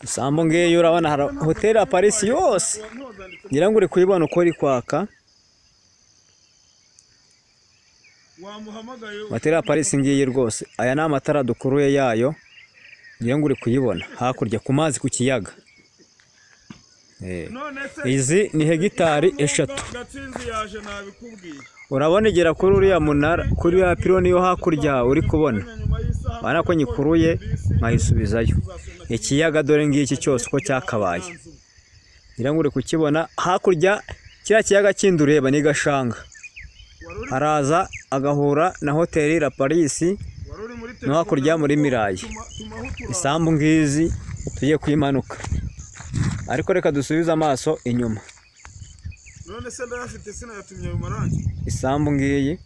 isambu ngiyi urabona hari hoteli ya parisi yose ngira ngo uri kuyibona uko iri kwaka hoteli ya parisi ngiyi rwose aya ni amatara dukuruye yayo ngira ngo uri kuyibona hakurya ku mazi ku kiyaga Eh, izi ni hegitari eshatu gatsinzi yaje nabikubwiye urabona igera kuri uriya munara kuri uriya pironi yo hakurya uri kubona nyuma y'isaha urabona ko nyikuruye nkayisubizayo ikiyaga dore ngiki cyose uko cyakabaye ngira ngo uri kukibona hakurya kiriya kiyaga kindi ureba ni gashanga araza agahura na hoteli la parisi wari uri muri no hakurya muri mirayi tuma- tumaho utura isambu ngizi tugiye kuyimanuka ariko reka dusubize amaso inyuma none se ndayafite sinayatumye ayo marangi isambu ngiyi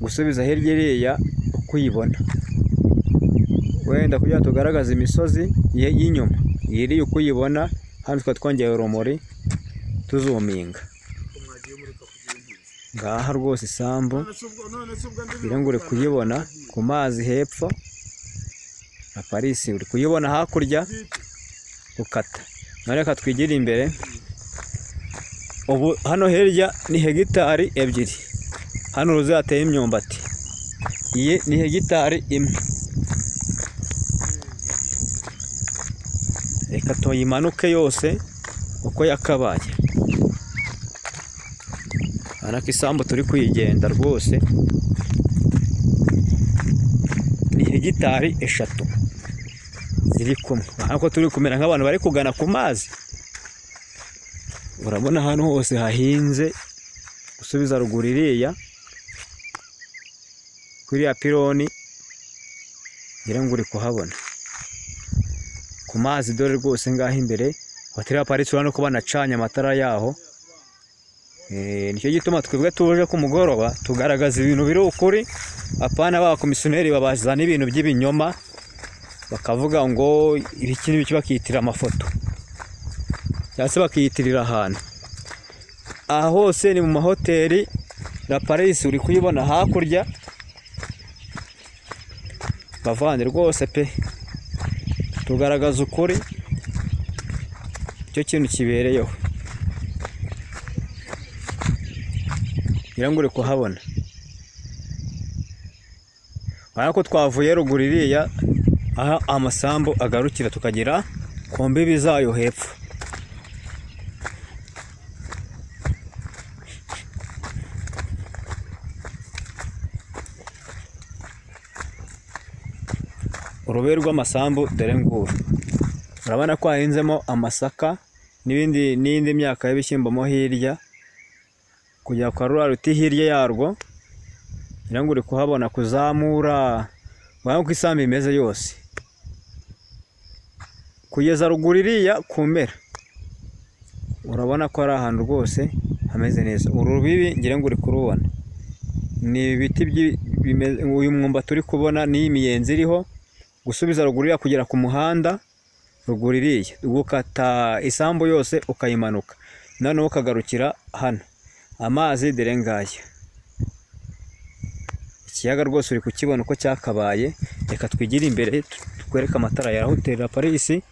gusubiza hirya iriya uko uyibona wenda kugira ngo tugaragaze imisozi ye- y'inyuma iyi iriya uko uyibona hano tukaba twongeye urumuri tuzuminga Ko mwagiye mureka kugira impunzi ngaha rwose isambu none se ubwo none se ubwo ndi ngira ngo uri kuyibona ku mazi hepfo na parisi uri kuyibona hakurya gukata none reka twigire imbere ubu hano hirya ni hegitari ebyiri hano uruzi hateye imyumbati iyi ni hegitari imwe reka tuyimanuke yose uko yakabaye urabona ko isambu turi kuyigenda rwose ni hegitari eshatu ziri kumwe urabona ko turi kumera nk'abantu bari kugana ku mazi urabona ahantu hose hahinze gusubiza ruguru iriya kuri iriya pironi ngira ngo uri kuhabona ku mazi dore rwose ngaho imbere hoteli ya parisi urabona ko banacanye amatara yaho Eh, nicyo gituma twebwe tuje ku mugoroba tugaragaza ibintu biri ukuri apana abakomisiyoneri babazana ibintu by'ibinyoma bakavuga ngo ibiki n'ibiki bakiyitirira amafoto cyangwa se bakiyitirira ahantu aha hose ni mu mahoteli la parisi uri kuyibona hakurya bavande rwose pe tugaragaza ukuri icyo kintu kibereyeho ngira ngo uri kuhabona urabona ko twavuye ruguru iriya aho amasambu agarukira tukagera ku mbibi zayo hepfo urubibi rw'amasambu dore nguru urabona ko hahinzemo amasaka n'ibindi n'indi myaka y'ibishyimbo mo hirya kujya kwa ruriya ruti hirya yarwo ngira ngo uri kuhabona kuzamura urabona uko isambu imeze yose kugeza ruguru iriya ku mpera urabona ko ari ahantu rwose hameze neza uru rubibi ngira ngo uri kurubona ni ibiti byi- bimeze- uyu mwumba turi kubona n'imiyenzi iriho gusubiza ruguru iriya kugera ku muhanda ruguru iriya gukata isambu yose ukayimanuka noneho ukagarukira hano amazi dore ngaya ikiyaga rwose uri kukibona uko cyakabaye reka twigire imbere tu- twereke amatara ya hoteli la parisi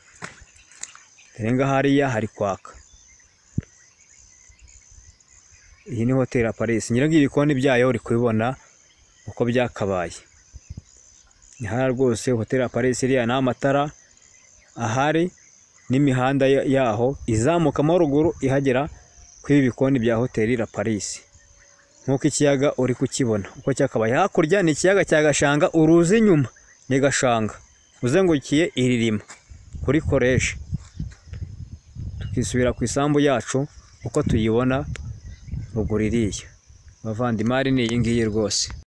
dore ngaha hariya hari kwaka iyi ni hoteli ya parisi nyirango ibikoni byayo uri kubibona uko byakabaye ni hariya rwose hoteli ya parisi iriya ni amatara ahari n'imihanda ya- yaho izamukamo ruguru ihagera kuri ibi bikoni bya hoteli la parisi nk'uko ikiyaga uri kukibona uko cyakabaye hakurya ni ikiyaga cya gashanga uruzi inyuma ni gashanga uzengurukiye iririma kuri koreshe tukisubira ku isambu yacu uko tuyibona ruguru iriya bavandimari ni iyi ngiyi rwose